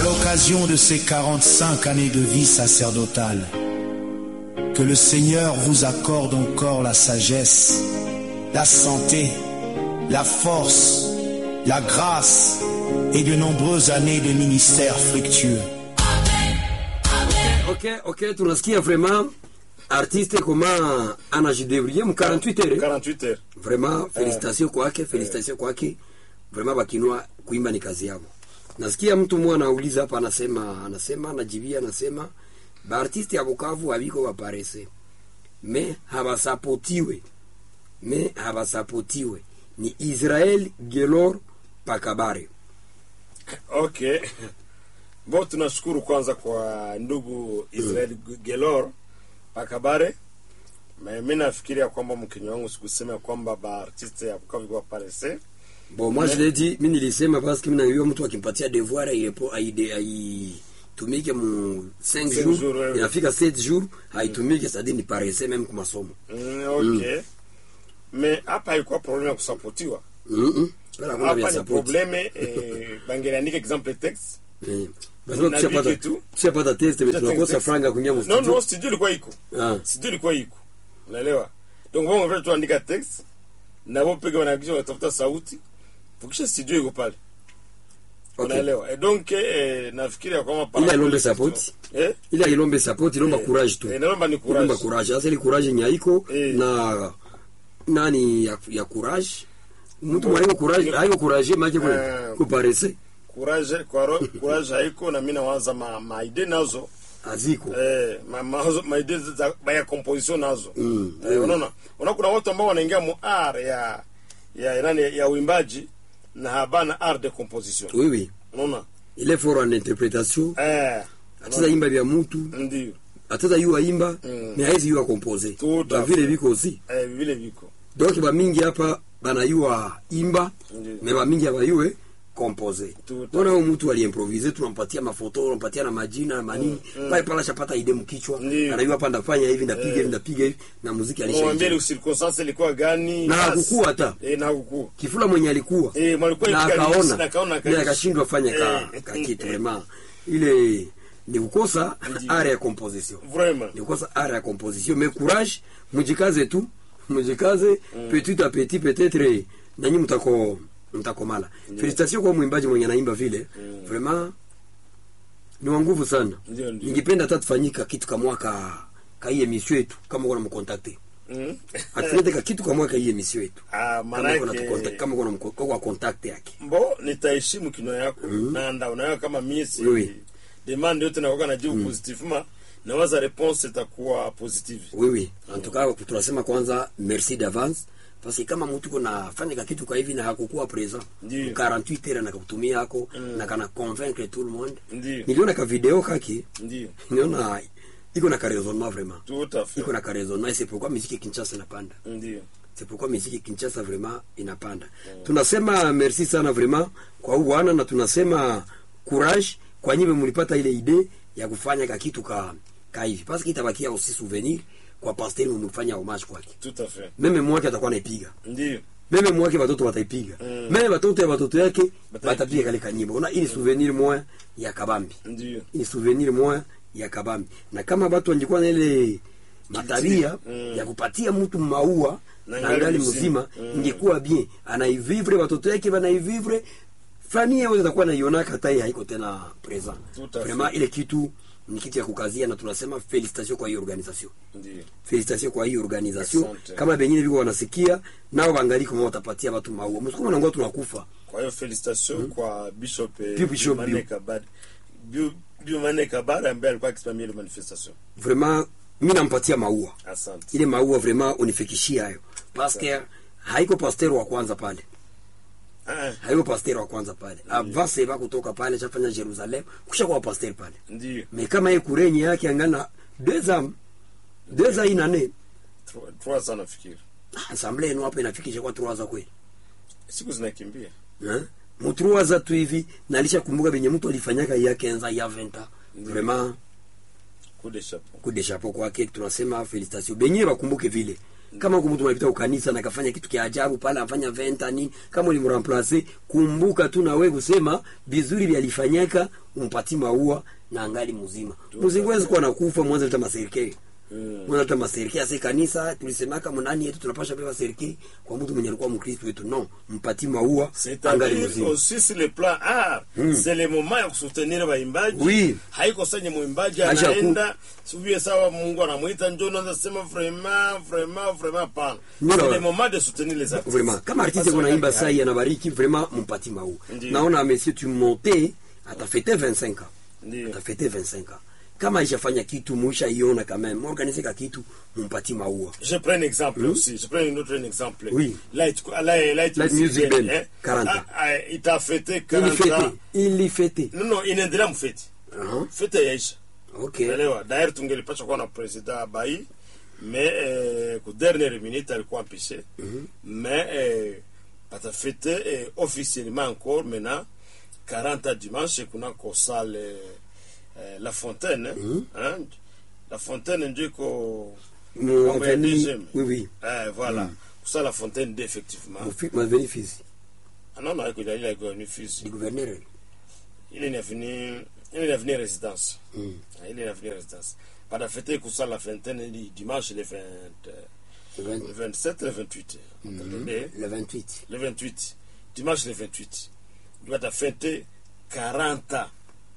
l'occasion de ces 45 années de vie sacerdotale, que le Seigneur vous accorde encore la sagesse, la santé, la force, la grâce et de nombreuses années de ministère fructueux. ok ok tunasikia vraiment artiste koma anajidebrie mu 48 heures 48 heures vraiment félicitation kwake félicitation kwake vraiment bakinwa kuimba ni kazi yao nasikia mtu mmoja anauliza hapa anasema anasema anajibia anasema baartiste ya Bukavu habiko baparese me habasapotiwe me habasapotiwe ni Israel Gelor Pakabare okay bo tunashukuru kwanza kwa ndugu israel gelor pakabare Me- mi nafikiria kwamba mkenya wangu sikusema ya kwamba baartiste ya bukavu kwa parese bon moi je l'ai dit mimi nilisema parce que mimi najua mtu akimpatia devoir airepo aide aitumike mu 5 Cinq jours jours, ouais, ouais. inafika 7 jours haitumike c'est-à-dire ni paresse même kwa masomo mm, okay me hapa haikuwa probleme ya kusapotiwa mhm Wala kuna vya hapa ni support. probleme eh, bangeliandika example text Eh. Basi Na tushapata viki tu. tushapata test mais tunakosa text. franga kuingia mu no studio no studio ilikuwa iko ah studio ilikuwa iko unaelewa donc bongo vile tuandika text na wao pega wanagisha watafuta sauti tukisha studio iko pale okay unaelewa e donc eh, nafikiria kwamba par Ile rapport alombe à support. eh ile ilombe support ilomba courage tu eh, naomba ni ilomba courage courage sasa ile courage nyaiko Eh. na nani ya, ya courage mtu mwenye courage hayo courage maji kwa Eh. kuparese courage kwa ro- courage haiko na mimi nawaza ma, ma idea nazo aziko eh ma, ma, ma idea za ba ya composition nazo Mm, eh, unaona unaona kuna watu ambao wanaingia mu art ya ya nani ya uimbaji na habana art de composition oui oui unaona ile foro en interpretation eh ateza imba vya mtu ndio ateza yua imba Mm. ni haizi yua compose Tout à ba vile fait. biko aussi eh vile viko donc ba mingi hapa banayua imba Ndiyo. me ba mingi abayue compose Tout à ona huyu mtu aliimprovise tunampatia mafoto tunampatia na majina na manini pale pale ashapata ide mkichwa Ndiyo. anajua hapa ndafanya hivi ndapiga hivi ndapiga hivi na muziki mwambie alisha circonstance ilikuwa gani na basi. hakukua hata eh na hakukua kifula mwenye alikuwa eh mwalikuwa na ipiga mix, akaona na akaona ile akaisha. akashindwa fanya ka, Eh. ka kitu vraiment ile ni kukosa area ya composition vraiment ni kukosa area ya composition mais courage mujikaze tu mujikaze petit à petit peut-être nanyi mtako mtakomala félicitations kwa mwimbaji mwenye anaimba vile vraiment ni wa nguvu sana Ndio, ndio. ningependa hata tufanyika kitu kama ka ka hii emission yetu kama kuna mkontakte mm. atulete ka kitu kama ka hii emission yetu ah kama kuna manake tukontakte kama kuna mko- kwa contact yake mbo nitaheshimu kinywa yako na nda unayo kama mie si Oui. demande yote nakoka najibu positivement nawaza réponse itakuwa positive oui oui en tout cas tunasema kwanza merci d'avance parce que kama mtu kuna fanya kitu kwa hivi na hakukuwa present Ndiyo. 48 heures na kutumia yako na kana convaincre tout le monde Ndiyo. niliona ka video kaki ndio niliona iko na ka raisonnement vraiment tout à fait iko na ka raisonnement et c'est pourquoi musique Kinshasa inapanda ndio c'est pourquoi musique Kinshasa vraiment inapanda tunasema merci sana vraiment kwa huu bwana na tunasema courage kwa nyinyi mlipata ile idee ya kufanya ka kitu ka ka hivi parce que itabakia aussi souvenir kwa pasteur mumfanya homage kwake tout à fait meme mwake atakuwa naipiga ndio meme mwake watoto wataipiga Mm. meme watoto ya watoto yake Bataipiga. watapiga kale kanyimbo una ili souvenir moya ya kabambi ndio ni souvenir moya ya kabambi na kama watu wangekuwa na ile matabia Mm. ya kupatia mtu maua Na na ngali ngali mzima. mzima Mm. ingekuwa bien anaivivre watoto yake wanaivivre famille yao itakuwa naionaka hata yeye haiko tena present Tout à vraiment fait. ile kitu ni kitu ya kukazia na tunasema felicitation kwa hiyo organisation ndio felicitation kwa hii organisation Asante. kama bengine viko wanasikia nao bangali kama watapatia watu maua msukuma nangoa tunakufa kwa hiyo felicitation kwa bishop eh, Bio Bishop Biumane Bio. Kabare Bio- Biumane Kabare ambaye alikuwa akisimamia ile manifestation vraiment mi nampatia maua asante ile maua vraiment unifikishie hayo paske haiko pasteur wa kwanza pale ah haiko pasteur wa kwanza pale avant seba kutoka pale chafanya Jerusalem kusha kwa pasteur pale ndio mais kama ye kurenye yake angana deux ans deux ans inane Trois- trois sana nafikiri assemblée yenu hapa inafikisha kwa trois ans kweli siku zinakimbia Hein? mu trois ans tu hivi nalisha kumbuka benye mtu alifanyaka ya 15 ans ya 20 ans vraiment coup de chapeau coup de chapeau kwake tunasema felicitation benye bakumbuke vile kama huko mtu anapita ukanisa na kafanya kitu kia ajabu pale afanya venta nini kama ulimramplace kumbuka tu na wewe kusema vizuri vyalifanyika umpati maua na angali mzima mzingwezi kuwa nakufa mwanzo leta maserikali mwanzo leta maserikali ase kanisa tulisemaka mnani yetu tunapasha beba serikali kwa mtu mwenye alikuwa mkristo wetu no mpati maua angali c'est-à-dire mzima aussi sur le plan art c'est le moment ya kusoutenir waimbaji Oui. haiko senye mwimbaji Aisha ku- anaenda sivie sawa mungu anamwita njo naanza sema vraiment vraiment vraiment pana Ndio. c'est le moment de soutenir les artistes vraiment kama artiste Parce kunaimba que- sai anabariki vraiment mpati maua Ndiyo. naona monsieur tu monte atafete 25 ans Ndiyo. atafete 25 ans kama ishafanya kitu muisha iona quand même organize ka kitu mumpati maua Je prends un exemple aussi. Je prends un autre un exemple. Oui. Light, Light, Light, Light Music Band, 40. Ah, ah, il t'a fêté ili 40 fete ans. ili fete Non, non, inaendelea mfeti. uh Fete yaisha. okay Unaelewa? D'ailleurs tungelipasha kuwa na president Bai mais eh, ku dernière minute alikuwa empêché. Mais eh, patafete eh, officiellement encore maintenant 40 ans dimanche kuna ko salle eh, La Fontaine. Hein? La Fontaine ndio iko Mu Mambo ya avenue- DGM. oui oui Eh, voilà. Ça, la fontaine D, effectivement. Mu fi- mu avenue Fizi Ah non, non, il a gagné fils. du gouverneur Il est venu, il est venu résidence. Mm. Ah, Il est venu résidence. Par la fête, que ça, la fontaine, il- dimanche, le 20, euh, le 20 le 27, le 28. Attendez, le 28 Le 28. Dimanche, le 28. Il doit fêter 40 ans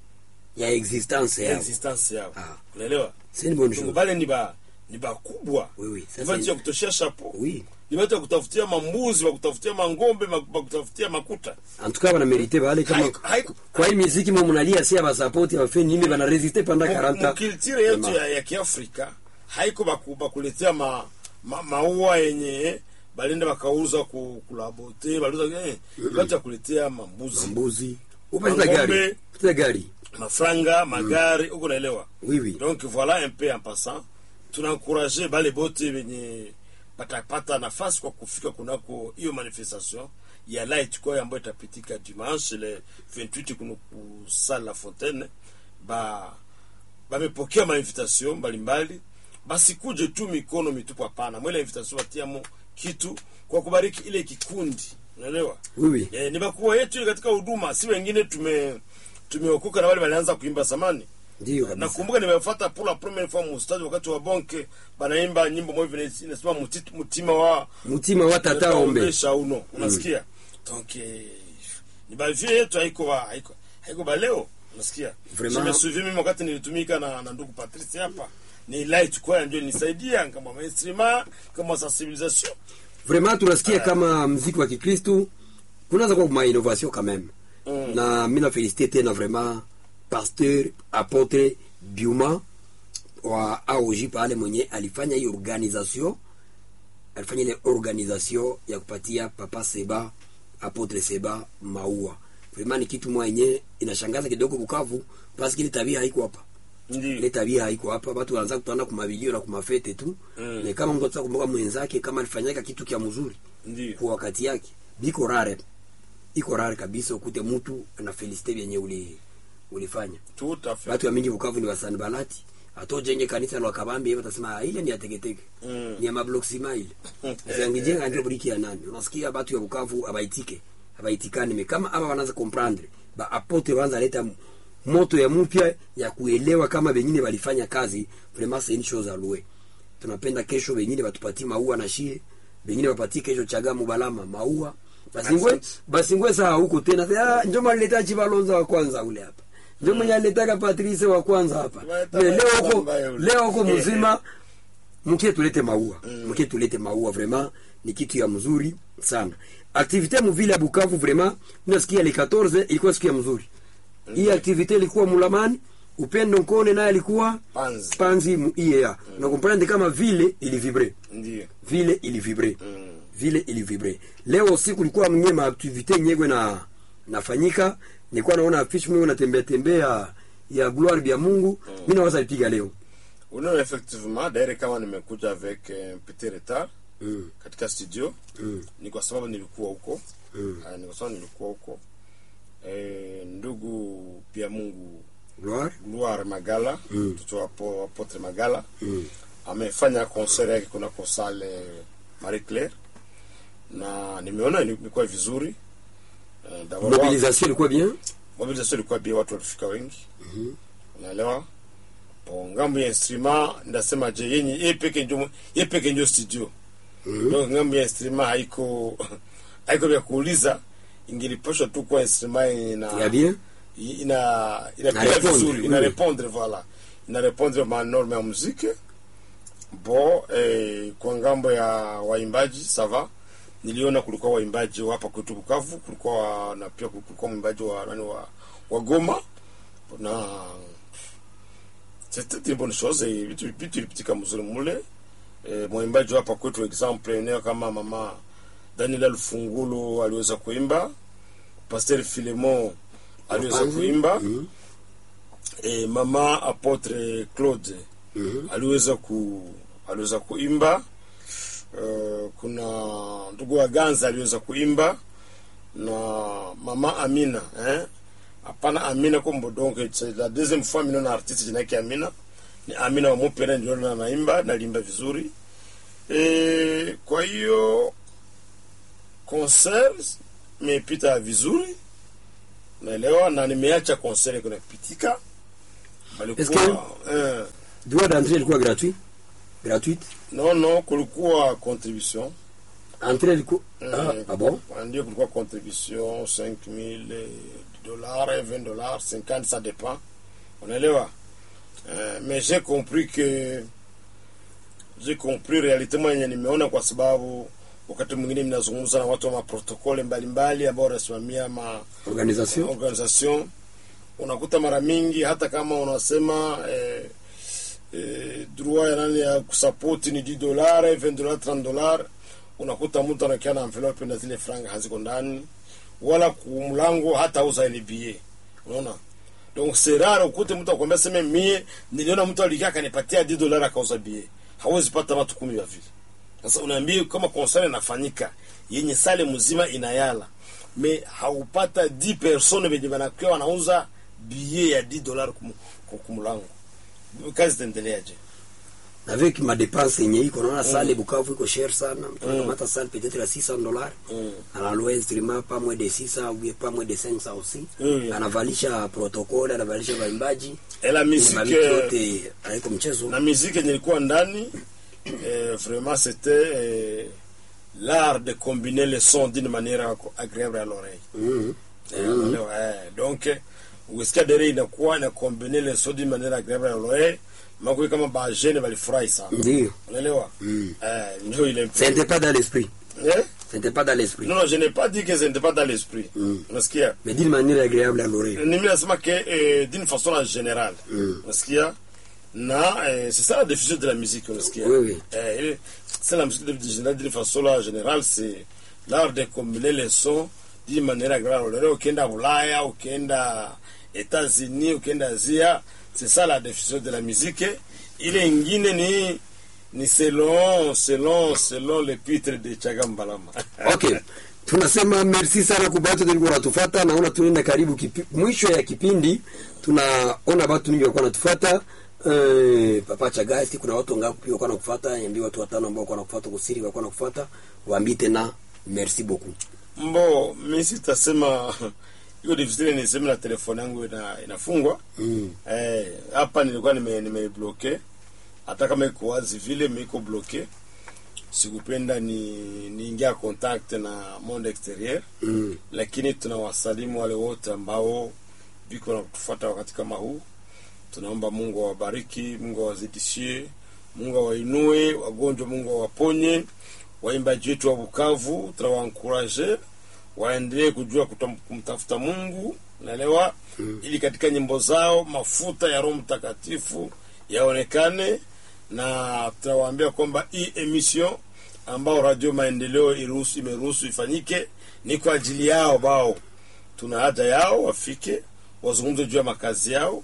ya existence ya yao existence yao. Ah. Unaelewa? c'est une bonne Donc, chose Wale ni ba ni bakubwa. Oui, oui, ça, Ni watu c'est- ya kutoshea chapeau. oui Ni watu ya kutafutia mambuzi, wa kutafutia mangombe, ma- wa kutafutia makuta. en tout cas bana merite bale kama Haiko- haiko- kwa hii muziki mwa mnalia si abasapoti abafe nini bana resiste pendant 40 ans mukiltire yetu Vraiment. ya, ya kiafrika haiko baku- bakuletea ma, ma, maua yenye balenda bakauza ku, kulabote baliuza eh, batu ya kuletea mambuzi mbuzi upata Mangombe. gari upata gari mafranga magari uko naelewa oui oui donc voilà un peu en passant tunaencourage bale bote benye patapata nafasi kwa kufika kunako hiyo manifestation ya light kwa ambayo itapitika dimanche le 28 kuno kusala la fontaine ba bamepokea mainvitation mbalimbali basikuje tu mikono mitupu hapana mwele invitation batiamo kitu kwa kubariki ile kikundi unaelewa oui oui e, ni bakubwa yetu ile katika huduma si wengine tume tumeokoka na wale walianza kuimba zamani ndio kabisa nakumbuka nimefuata pour la première fois mustadi wakati wa bonke banaimba nyimbo moja vile inasema muti- mutima wa mutima wa tata ombe shauno unasikia donc eh, ni bavie yetu haiko ba- haiko haiko ba leo unasikia Vraiment. nimesuivi mimi wakati nilitumika na, na ndugu Patrice hapa ni light kwa ndio nisaidia kama mainstream kama sensibilisation vraiment tunasikia kama mziki wa kikristu kunaanza kuwa ma innovation quand même Mm. na mi na félicité tena vraiment pasteur apotre biuma wa aoji pale mwenye alifanya hiyo organisation alifanya ile organisation ya kupatia papa seba apotre seba maua vraiment ni kitu mwa yenye inashangaza kidogo bukavu paske ile tabia haiko hapa ile ndio tabia haiko hapa watu wanaanza kutana kumabilio na kumafete tu Mm. na kama mtu ataka kumbuka mwenzake kama alifanyaka kitu kia mzuri ndio kwa wakati yake biko rare iko rare kabisa ukute mtu ana felicite vyenye uli ulifanya tout à fait watu wa mingi Bukavu ni wasani balati atojenge kanisa la kabambi hiyo utasema "Ah, ile ni ya teketeke Mm. ni ya mablock smile sasa ngijenga ndio briki ya nani unasikia watu ya Bukavu abaitike abaitikane me kama aba wanaanza comprendre ba apote wanza leta m- moto ya mpya ya kuelewa kama bengine walifanya kazi vraiment c'est une chose à louer tunapenda kesho bengine batupatie maua na shie bengine bapatie kesho chagamu balama maua basingwe Asante. basingwe saa huko tena ah, njoo maleta chibalonza wa kwanza ule hapa njoo mwenye aletaka Patrice wa kwanza hapa Waleta Me leo huko mbaya ule. leo huko mzima mkie tulete maua mkie tulete maua vraiment ni kitu ya mzuri sana activité muvile ya Bukavu vraiment unasikia le 14 ilikuwa siku ya mzuri hii activité ilikuwa Mulamani Upendo Nkone naye alikuwa Panzi. Panzi mu IEA na comprendre kama vile ilivibre ndio vile ilivibre Mm. vile ilivibre leo usiku kulikuwa mwenye maaktivite nyegwe na nafanyika nilikuwa naona afishe mwenye natembea tembea ya gloire bya Mungu mm. mimi nawaza lipiga leo unaona effectivement d'ailleurs kama nimekuja avec un petit retard mm. katika studio Mm. ni kwa sababu nilikuwa huko Mm. Ah, ni kwa sababu nilikuwa huko e, ndugu pia Mungu gloire Gloire Magala Mm. mtoto wa apo- apotre Magala mm. amefanya concert yake kunako sale Marie Claire na nimeona ilikuwa vizuri Eh, d'abord, mobilisation ilikuwa bien mobilisation ilikuwa bia, watu walifika wengi unaelewa. Po ngambo ya instrument ndasema je, yenye yeye peke ndio yeye peke ndio studio donc ngambo ya instrument haiko haiko vya kuuliza, ingilipashwa tu kwa instrument yenye na ya bien ina inapiga répondre, vizuri oui. ina répondre voilà ina répondre ma norme ya muziki bo eh, kwa ngambo ya waimbaji sava niliona kulikuwa waimbaji wa hapa kwetu Bukavu kulikuwa wa- na pia kulikuwa mwimbaji wa nani wa, wa Goma na c'était une bonne chose eh, vitu vitu ilipitika mzuri mule eh, mwimbaji wa hapa kwetu example eneo kama mama Daniela Lufungulu aliweza kuimba Pasteur Filemon aliweza Wapanzi. kuimba Mhm. e, mama apotre Claude Mhm. aliweza ku aliweza kuimba uh, kuna ndugu wa Ganza aliweza kuimba na mama Amina eh hapana Amina kombo donc c'est la deuxième fois mimi naona artiste jina yake Amina ni Amina wa Mupera ndio na naimba nalimba vizuri e, kwa hiyo concert imepita vizuri naelewa na nimeacha concert kunapitika balikuwa eh, droit d'entrée ilikuwa gratuit gratuite non non kulikuwa contribution entrée ilikuwa Mm, ah, ah bon ndio kulikuwa contribution 5000 dollars 20 dollars 50 ça dépend unaelewa euh, mais j'ai compris que j'ai compris réalitement yenye nimeona kwa sababu wakati mwingine mnazungumza na watu wa maprotokole mbalimbali ambao wanasimamia ma organisation organisation unakuta mara mingi hata kama unasema eh, eh, droit ya nani ya kusapoti ni 10 dollars 20 dollars 30 dollars unakuta mtu anakia na envelope na zile franga haziko ndani wala kumlango hata uza ile billet unaona donc c'est rare ukute mtu akwambia sema mie niliona mtu alikia akanipatia 10 dollars akauza billet hawezi pata watu kumi wa vile sasa unaambia kama concert inafanyika yenye sale mzima inayala me haupata 10 personnes venye wanakuwa wanauza billet ya 10 dollars kum, kum- kumlango kazi itaendeleaje avec ma dépense yenye iko naona sale Bukavu iko cher sana mtu anakamata sale peut-être ya 600 dollars Mm. analoa instrument pas moins de 600 ou bien pas moins de 500 aussi Mm. anavalisha protocole anavalisha waimbaji et la Ile musique mabiki euh, yote haiko mchezo na musique yenye ilikuwa ndani eh, vraiment c'était eh, l'art de combiner les sons d'une manière agréable à l'oreille Mhm. Eh, unaelewa, eh, donc eh, ukisikia dere inakuwa ina combiner les sons d'une manière agréable à l'oreille mako kama bajene balifurahi sana ndio unaelewa Mm. eh, ndio ile ce n'était pas dans l'esprit eh? ce n'était pas dans l'esprit non non je n'ai pas dit que ce n'était pas dans l'esprit Mm. unasikia mais d'une manière agréable à l'oreille mimi nasema que eh, d'une façon en générale Mm. unasikia na eh, c'est ça la définition de la musique unasikia Oui, oui. eh, ile- c'est la musique de, de, d'une façon là générale c'est l'art de combiner les sons d'une manière agréable leo ukienda Ulaya ukienda États-Unis ukienda Asia c'est ça la définition de la musique ile ingine ni ni selon selon selon le pitre de Chagambalama okay tunasema merci sana kwa watu tulikuwa natufuata naona tunaenda karibu kipi, mwisho ya kipindi tunaona watu mingi walikuwa natufuata Uh, papa chagasti kuna watu wangapi pia walikuwa nakufuata niambie watu watano ambao walikuwa nakufuata kusiri walikuwa nakufuata waambie tena merci beaucoup mbo mi sitasema iko difficile niseme na telefone yangu ina, inafungwa mm. eh, hapa nilikuwa nime nimebloke hata kama iko wazi vile miko bloke sikupenda ni niingia contact na monde exterieur Mm. lakini tunawasalimu wale wote ambao viko na kutufuata wakati kama huu tunaomba mungu awabariki mungu awazidishie mungu awainue wagonjwa mungu awaponye waimbaji wetu wa bukavu tunawankuraje waendelee kujua kutam- kumtafuta mungu naelewa mm. ili katika nyimbo zao mafuta ya roho mtakatifu yaonekane na tunawaambia kwamba hii emission ambao radio maendeleo iruhusu imeruhusu ifanyike ni kwa ajili yao bao tuna haja yao wafike wazungumze juu ya makazi yao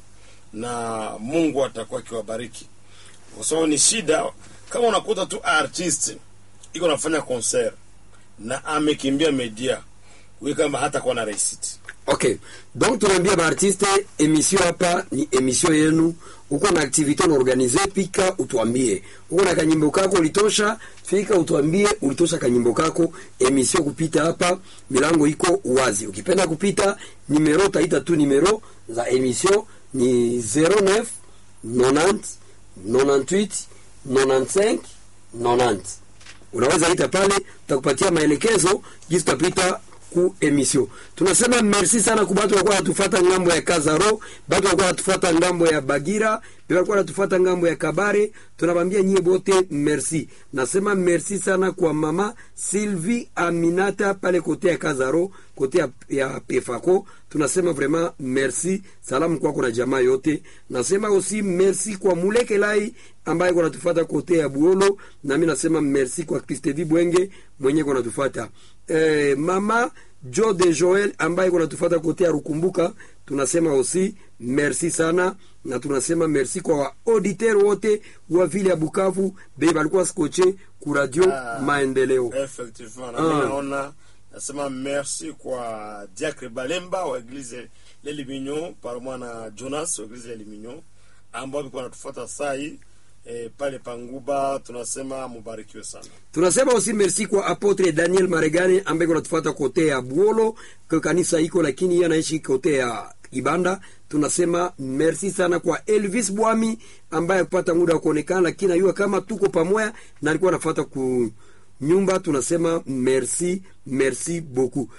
na mungu atakuwa akiwabariki kwa sababu ni shida kama unakuta tu artist iko nafanya concert na amekimbia media huyu kama hata kuwa na receipt okay donc tunaambia baartiste emission hapa ni emission yenu uko na activité unaorganize pika utuambie uko na kanyimbo kako ulitosha fika utuambie ulitosha kanyimbo kako emission kupita hapa milango iko wazi ukipenda kupita nimero taita tu nimero za emission ni 09 90 98 95 90 unaweza ita pale tutakupatia maelekezo jinsi tutapita ku emission tunasema merci sana kwa watu walikuwa wanatufuata ngambo ya Kazaro watu walikuwa wanatufuata ngambo ya Bagira pia walikuwa wanatufuata ngambo ya Kabare tunabambia nyie bote merci nasema merci sana kwa mama Sylvie Aminata pale kote ya Kazaro kote ya, ya Pefako tunasema vraiment merci salamu kwako na jamaa yote nasema aussi merci kwa Muleke Lai ambaye kwa natufuata kote ya Buolo na mimi nasema merci kwa Kristevi Bwenge mwenye kwa natufuata eh, mama Jo de Joel ambaye kwa natufuata kote ya Rukumbuka tunasema aussi merci sana na tunasema merci kwa wa auditeur wote wa vile ya Bukavu be balikuwa skoche ku radio Ah. Maendeleo effectivement na Ah. mimi naona nasema merci kwa diacre balemba wa eglise lelimignon pamoja na jonas wa eglise lelimignon ambao walikuwa wanatufuata saa hii eh, pale panguba tunasema mubarikiwe sana tunasema aussi merci kwa apotre Daniel Maregane ambaye kunatufuata kote ya Buolo kwa kanisa iko, lakini yeye anaishi kote ya Ibanda. Tunasema merci sana kwa Elvis Bwami ambaye kupata muda wa kuonekana, lakini ayua kama tuko pamoja na alikuwa anafuata ku nyumba. Tunasema merci merci beaucoup.